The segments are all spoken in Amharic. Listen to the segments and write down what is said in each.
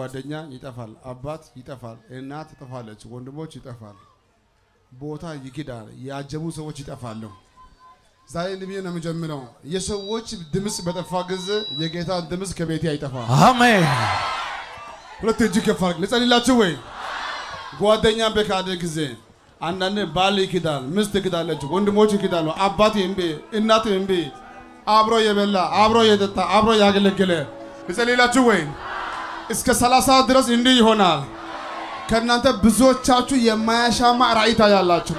ጓደኛ ይጠፋል፣ አባት ይጠፋል፣ እናት ትጠፋለች፣ ወንድሞች ይጠፋል፣ ቦታ ይክዳል፣ ያጀቡ ሰዎች ይጠፋሉ። ዛሬ ልብዬ ነው የምጀምረው። የሰዎች ድምፅ በጠፋ ጊዜ የጌታ ድምፅ ከቤቴ አይጠፋም። አሜን ሁለት እጅ ከፍ አድርግ። ልጸልላችሁ ወይ ጓደኛ በካደ ጊዜ አንዳንድ ባል ይክዳል፣ ሚስት ይክዳለች፣ ወንድሞች ይክዳሉ፣ አባት እምቢ፣ እናት እምቢ፣ አብሮ የበላ አብሮ የጠጣ አብሮ ያገለገለ ልጸልላችሁ ወይ እስከ ሰላሳ ድረስ እንዲህ ይሆናል። ከእናንተ ብዙዎቻችሁ የማያሻማ ራእይ ታያላችሁ።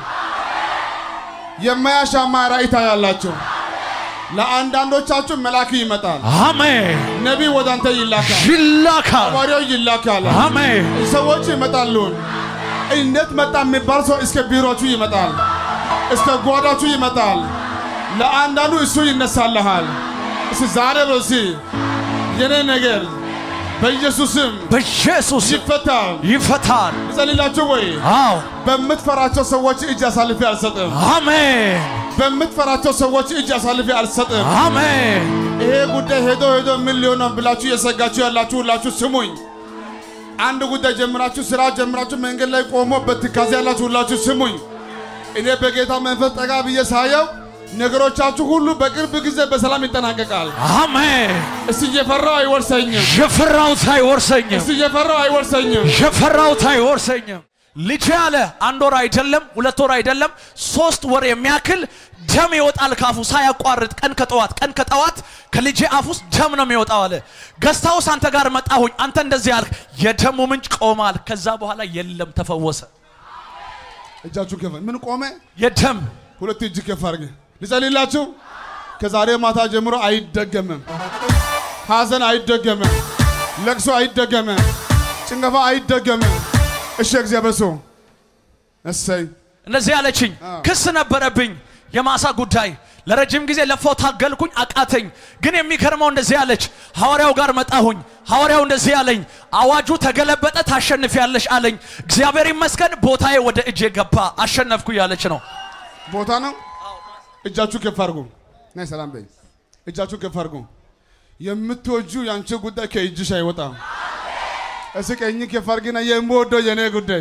የማያሻማ ራእይ ታያላችሁ። ለአንዳንዶቻችሁ መልአክ ይመጣል። አሜን ነቢይ ወደ አንተ ይላካል። ይላካል ሐዋርያው ይላካል። አሜን ሰዎች ይመጣሉ። እንዴት መጣ የሚባል ሰው እስከ ቢሮችሁ ይመጣል፣ እስከ ጓዳችሁ ይመጣል። ለአንዳንዱ እሱ ይነሳልሃል። እስ ዛሬ በሲ የኔ ነገር በኢየሱስም በኢየሱስ ይፈታል። ይፈታል ልጸልላችሁ ወይ አዎ በምትፈራቸው ሰዎች እጅ አሳልፌ አልሰጥም። አሜን በምትፈራቸው ሰዎች እጅ አሳልፌ አልሰጥም። አሜን ይሄ ጉዳይ ሄዶ ሄዶ ምን ሊሆን ነው ብላችሁ የሰጋችሁ ያላችሁ ሁላችሁ ስሙኝ። አንድ ጉዳይ ጀምራችሁ ስራ ጀምራችሁ መንገድ ላይ ቆሞ በትካዜ ያላችሁ ሁላችሁ ስሙኝ። እኔ በጌታ መንፈስ ጠጋ ብዬ ሳየው ነገሮቻችሁ ሁሉ በቅርብ ጊዜ በሰላም ይጠናቀቃል። አሜን እስቲ እየፈራው አይወርሰኝም። የፈራሁት አይወርሰኝም እስቲ እየፈራው አይወርሰኝም። የፈራሁት አይወርሰኝም ልጅ ያለ አንድ ወር አይደለም ሁለት ወር አይደለም ሶስት ወር የሚያክል ደም ይወጣል ካፉ ሳያቋርጥ ቀን ከጠዋት ቀን ከጠዋት ከልጄ አፍ ውስጥ ደም ነው የሚወጣው አለ ገስታውስ አንተ ጋር መጣሁኝ አንተ እንደዚህ አልክ የደሙ ምንጭ ቆማል ከዛ በኋላ የለም ተፈወሰ እጃችሁ ከፍ ምን ቆመ? የደም ሁለት እጅ ከፍ አድርግ። ልጸልላችሁ። ከዛሬ ማታ ጀምሮ አይደገምም። ሐዘን አይደገምም። ለቅሶ አይደገምም። ጭንገፋ አይደገምም። እሺ እግዚአብሔር ሰው እሰይ እንደዚህ አለችኝ ክስ ነበረብኝ የማሳ ጉዳይ ለረጅም ጊዜ ለፋው ታገልኩኝ አቃተኝ ግን የሚገርመው እንደዚህ አለች ሐዋርያው ጋር መጣሁኝ ሐዋርያው እንደዚህ አለኝ አዋጁ ተገለበጠ ታሸንፊያለሽ አለኝ እግዚአብሔር ይመስገን ቦታዬ ወደ እጄ ገባ አሸነፍኩ ያለች ነው ቦታ ነው። እጃችሁ ከፍ አድርጉ። ናይ ሰላም በይ። እጃችሁ ከፍ አድርጉ። የምትወጁ የአንቺ ጉዳይ ከእጅሽ አይወጣም። እስኪ ቀኝ ከፍ አድርጊና የምወደው የኔ ጉዳይ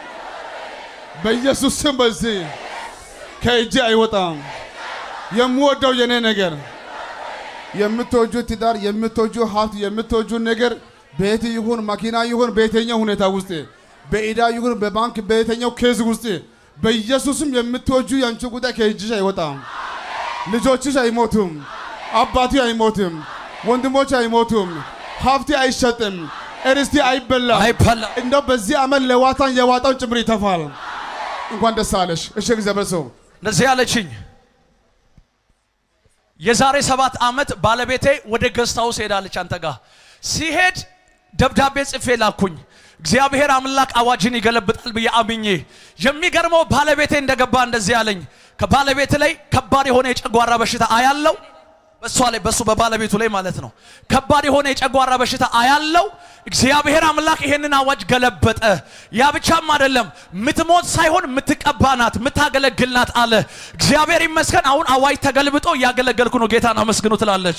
በኢየሱስ ስም በዚህ ከእጅ አይወጣም። የምወደው የኔ ነገር የምትወጁ ትዳር፣ የምትወጁ ሀብት፣ የምትወጁ ነገር ቤት ይሁን መኪና ይሁን በየትኛው ሁኔታ ውስጥ በኢዳ ይሁን በባንክ በየትኛው ኬዝ ውስጥ በኢየሱስም የምትወጁ የአንቺ ጉዳይ ከእጅሽ አይወጣም። ልጆችሽ አይሞቱም፣ አባቴ አይሞትም፣ ወንድሞች አይሞቱም፣ ሀብቴ አይሸጥም፣ እርስቴ አይበላም። አይበላ እንደው በዚህ ዓመት ለዋታን የዋጣውን ጭምር ይተፋል። እንኳን ደስ አለሽ። እሺ እግዚአብሔር ሰው እንደዚህ አለችኝ የዛሬ ሰባት ዓመት ባለቤቴ ወደ ገስት ሃውስ ሄዳለች አንተ ጋር ሲሄድ ደብዳቤ ጽፌ ላኩኝ እግዚአብሔር አምላክ አዋጅን ይገለብጣል ብዬ አምኜ የሚገርመው ባለቤቴ እንደገባ እንደዚህ አለኝ ከባለቤት ላይ ከባድ የሆነ የጨጓራ በሽታ አያለው በእሷ ላይ በሱ በባለቤቱ ላይ ማለት ነው ከባድ የሆነ የጨጓራ በሽታ አያለው እግዚአብሔር አምላክ ይሄንን አዋጅ ገለበጠ ያ ብቻም አይደለም ምትሞት ሳይሆን ምትቀባ ናት ምታገለግል ናት አለ እግዚአብሔር ይመስገን አሁን አዋጅ ተገልብጦ እያገለገልኩ ነው ጌታን አመስግኑ ትላለች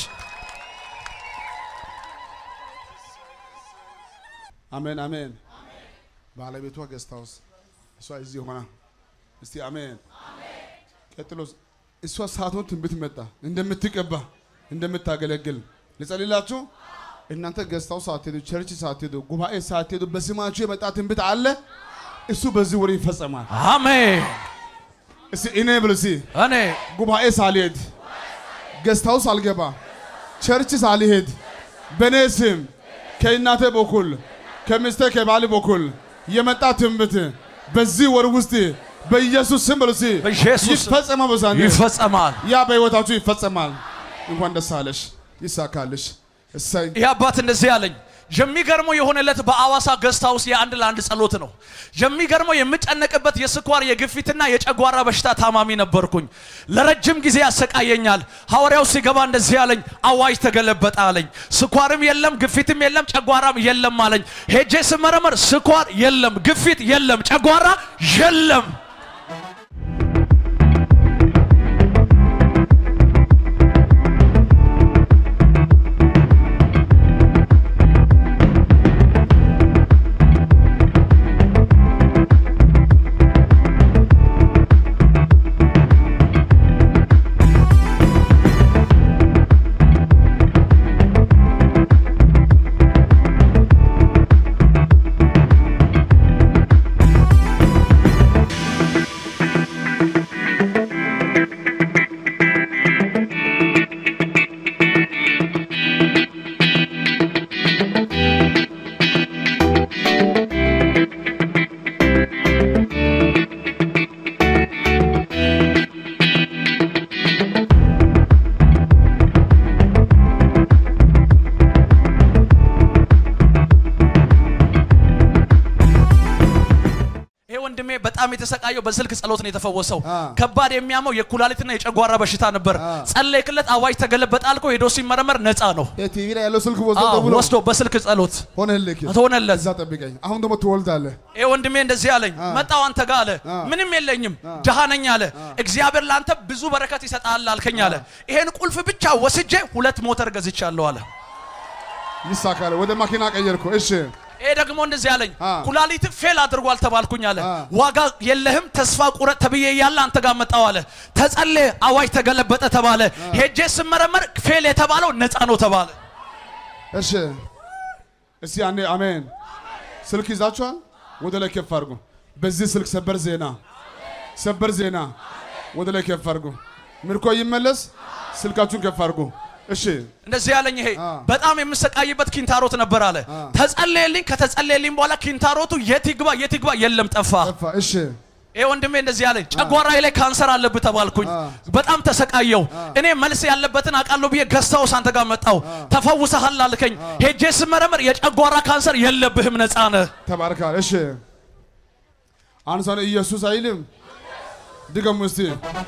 አሜን አሜን። ባለቤቷ ገስት ሃውስ እሷ እዚህ ሆና እስቲ አሜን። ቀጥሎ እሷ ሰዓቱን ትንቢት መጣ እንደምትቀባ እንደምታገለግል ልጸልላችሁ። እናንተ ገስት ሃውስ ሳትሄዱ ቸርች ሳትሄዱ ጉባኤ ሳትሄዱ በስማችሁ የመጣ ትንቢት አለ። እሱ በዚህ ወር ይፈጸማል። አሜን እስቲ እኔ ብል እስቲ እኔ ጉባኤ ሳልሄድ ገስት ሃውስ አልገባ ቸርች ሳልሄድ በእኔ ስም ከእናቴ በኩል ከሚስቴ ከባል በኩል የመጣ ትንቢት በዚህ ወር ውስጥ በኢየሱስ ስም በሉ እስቲ በኢየሱስ ስም ይፈጸማል። በዛኔ ይፈጸማል ያ በሕይወታችሁ ይፈጸማል። እንኳን ደስ አለሽ፣ ይሳካልሽ። እሰይ ይህ አባት እንደዚህ አለኝ የሚገርመው የሆነለት በአዋሳ ገስት ሃውስ የአንድ ለአንድ ጸሎት ነው። የሚገርመው የምጨነቅበት የስኳር የግፊትና የጨጓራ በሽታ ታማሚ ነበርኩኝ። ለረጅም ጊዜ ያሰቃየኛል። ሐዋርያው ሲገባ እንደዚህ አለኝ፣ አዋጅ ተገለበጠ አለኝ። ስኳርም የለም ግፊትም የለም ጨጓራም የለም አለኝ። ሄጄ ስመረመር ስኳር የለም፣ ግፊት የለም፣ ጨጓራ የለም። ወንድሜ በጣም የተሰቃየው በስልክ ጸሎት ነው የተፈወሰው። አ። ከባድ የሚያመው የኩላሊትና የጨጓራ በሽታ ነበር። አ። ጸለይክለት፣ አዋጅ ተገለበጠ አልከው፣ ሄዶ ሲመረመር ነፃ ነው። ቲቪ ላይ ያለው ስልክ ወስዶ አዎ፣ ደውሎ ወስዶ በስልክ ጸሎት ሆነልክ። ሆነለት። እዛ ጠብቀኝ፣ አሁን ደግሞ ትወልዳለህ። ይሄ ወንድሜ እንደዚህ አለኝ። አ። መጣው አንተ ጋር አለ። አ። ምንም የለኝም ድሃ ነኝ አለ። እግዚአብሔር ለአንተ ብዙ በረከት ይሰጣል አልከኝ አለ። ይሄን ቁልፍ ብቻ ወስጄ ሁለት ሞተር ገዝቻለሁ አለ። ይሳካል። ወደ ማኪና ቀየርኩ። እሺ ይሄ ደግሞ እንደዚህ አለኝ። አ። ኩላሊት ፌል አድርጓል ተባልኩኝ አለ። አ። ዋጋ የለህም ተስፋ ቁረጥ ተብዬ እያለ አንተ ጋር መጣው አለ። ተጸለየ፣ አዋጅ ተገለበጠ ተባለ። ሄጄ ስመረመር ፌል የተባለው ነፃ ነው ተባለ። እሺ፣ እስቲ አንዴ አሜን። ስልክ ይዛችኋል? ወደ ላይ ከፍ አድርጉ። በዚህ ስልክ ሰበር ዜና፣ ሰበር ዜና ወደ ላይ ከፍ አድርጉ። ምርኮ ይመለስ። ስልካችሁን ከፍ አድርጉ። እሺ፣ እንደዚህ ያለኝ ይሄ አ። በጣም የምሰቃይበት ኪንታሮት ነበር አለ። አ። ተጸለየልኝ። ከተጸለየልኝ በኋላ ኪንታሮቱ የት ይግባ የት ይግባ የለም ጠፋ። ጠፋ። እሺ፣ ይሄ ወንድሜ እንደዚህ ያለኝ ጨጓራዬ ላይ ካንሰር አለብህ ተባልኩኝ። አ። በጣም ተሰቃየው። እኔ መልስ ያለበትን አውቃለሁ ብዬ ገዝታውስ አንተ ጋር መጣው። ተፈውሰሃል አልከኝ። ሄጄ ስመረምር የጨጓራ ካንሰር የለብህም ነፃ ነህ። ተባርካል። እሺ፣ አንድ ሰው ኢየሱስ አይልም። ድገሙ እስቲ።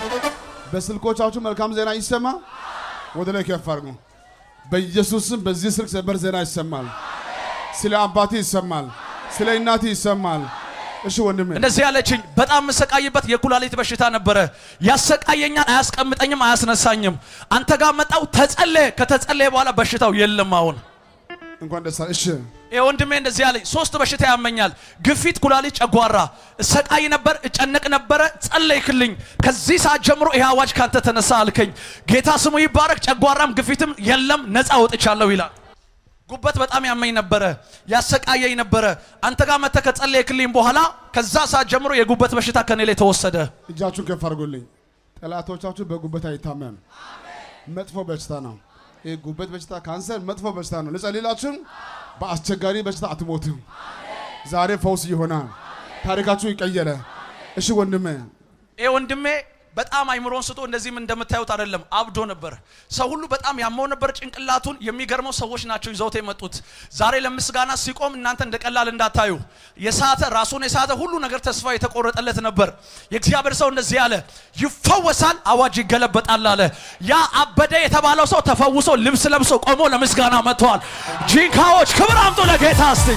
በስልኮቻችሁ መልካም ዜና ይሰማ። ወደ ላይ ከፍ አድርጉ። በኢየሱስም በዚህ ስልክ ሰበር ዜና ይሰማል። ስለ አባቴ ይሰማል። ስለ እናቴ ይሰማል። እሺ ወንድሜ እንደዚህ ያለችኝ በጣም የምሰቃይበት የኩላሊት በሽታ ነበረ። ያሰቃየኛል፣ አያስቀምጠኝም፣ አያስነሳኝም። አንተ ጋር መጣው፣ ተጸለየ። ከተጸለየ በኋላ በሽታው የለም አሁን እንኳን ደስ አለ። እሺ ይሄ ወንድሜ እንደዚህ ያለኝ ሶስት በሽታ ያመኛል። ግፊት፣ ኩላሊት፣ ጨጓራ። እሰቃይ ነበር፣ እጨነቅ ነበረ። ጸለይክልኝ። ከዚህ ሰዓት ጀምሮ ይሄ አዋጅ ካንተ ተነሳ አልከኝ። ጌታ ስሙ ይባረክ። ጨጓራም ግፊትም የለም፣ ነፃ ወጥቻለሁ ይላል። ጉበት በጣም ያመኝ ነበረ፣ ያሰቃየኝ ነበረ። አንተ ጋር መጥተህ ከጸለይክልኝ በኋላ ከዛ ሰዓት ጀምሮ የጉበት በሽታ ከኔ ላይ ተወሰደ። እጃችሁን ከፍ አድርጉልኝ። ጠላቶቻችሁ በጉበት አይታመም። መጥፎ በሽታ ነው። ይህ ጉበት በሽታ ካንሰር መጥፎ በሽታ ነው። ልጸልላችሁ፣ በአስቸጋሪ በሽታ አትሞትም። ዛሬ ፈውስ ይሆናል። ታሪካችሁ ይቀየረ። እሺ ወንድሜ ይሄ ወንድሜ በጣም አይምሮን ስቶ እንደዚህም እንደምታዩት አይደለም፣ አብዶ ነበር። ሰው ሁሉ በጣም ያመው ነበር ጭንቅላቱን። የሚገርመው ሰዎች ናቸው ይዘውት የመጡት። ዛሬ ለምስጋና ሲቆም እናንተ እንደ ቀላል እንዳታዩ። የሳተ ራሱን የሳተ ሁሉ ነገር ተስፋ የተቆረጠለት ነበር። የእግዚአብሔር ሰው እንደዚህ አለ፣ ይፈወሳል፣ አዋጅ ይገለበጣል አለ። ያ አበደ የተባለው ሰው ተፈውሶ ልብስ ለብሶ ቆሞ ለምስጋና መጥተዋል። ጂንካዎች ክብር አምጡ ለጌታ እስቲ።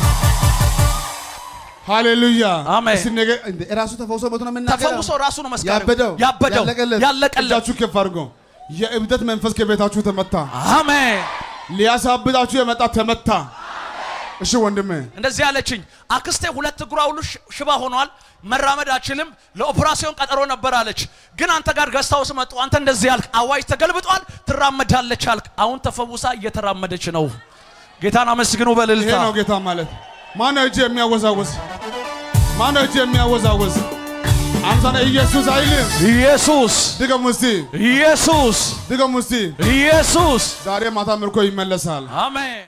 ሃሌሉያ አሜን። እስቲ ነገ እንደ ራሱ ተፈውሶ መቶ ነው የምናገረው። ተፈውሶ ራሱ ነው መስጋና ያበደው ያበደው ያለቀለት ያለቀለት እጃችሁ ከፍ አድርጎ የእብደት መንፈስ ከቤታችሁ ተመታ። አሜን። ሊያሳብዳችሁ የመጣ ተመታ። እሺ ወንድሜ እንደዚህ ያለችኝ አክስቴ ሁለት እግሯ ሁሉ ሽ- ሽባ ሆኗል፣ መራመድ አችልም፣ ለኦፕራሲዮን ቀጠሮ ነበር አለች። ግን አንተ ጋር ገዝታውስ መጡ። አንተ እንደዚህ ያልክ አዋጅ ተገልብጧል፣ ትራመዳለች አልክ። አሁን ተፈውሳ እየተራመደች ነው። ጌታን አመስግኑ ይሄ በልልታ ነው ጌታ ማለት። ማነው እጅ የሚያወዛወዝ? ማነው እጅ የሚያወዛወዝ? አንተ ነህ ኢየሱስ አይልም። ኢየሱስ ድገሙ እስቲ፣ ኢየሱስ ድገሙ እስቲ። ኢየሱስ ዛሬ ማታ ምርኮ ይመለሳል። አሜን